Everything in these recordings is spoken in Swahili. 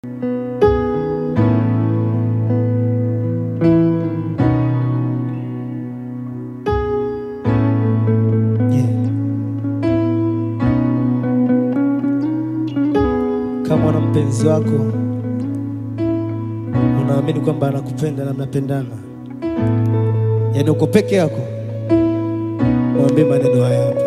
Yeah. Kama una mpenzi wako unaamini kwamba anakupenda na mnapendana, yaani uko peke yako, mwambie maneno haya hapa.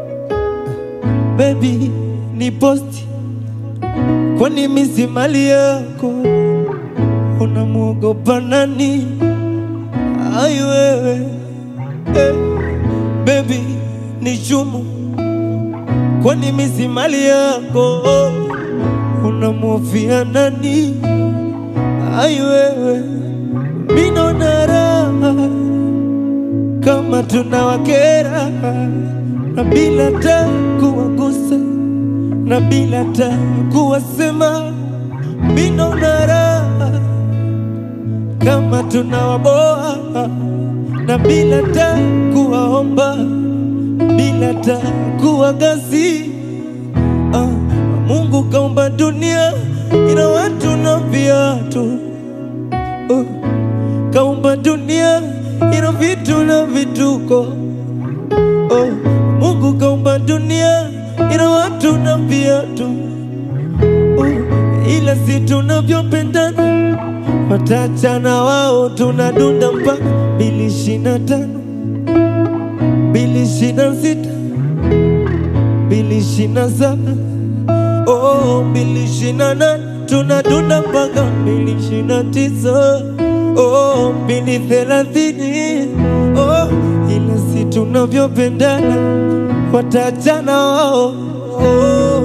Baby, ni posti, kwani mimi si mali yako? Unamwogopa nani? Ai wewe eh. Baby, ni chumu, kwani mimi si mali yako? Unamhofia nani? Ai wewe, mimi naona raha kama tunawakera na bila ta kuwagusa na bila ta kuwasema, mimi naona raha kama tunawaboa na bila ta kuwaomba bila ta kuwagasi. Ah, Mungu kaumba dunia ina watu na viatu oh, kaumba dunia ina vitu na vituko oh, Mungu kaumba dunia ina watu na viatu oh, ila si tunavyopendana watachana wao, tunadunda mpaka mbili ishirini na tano mbili ishirini na sita mbili ishirini na saba oh, mbili ishirini na nane tunadunda mpaka mbili ishirini na tisa oh, mbili thelathini oh, ila si tunavyopendana watachana wao oh.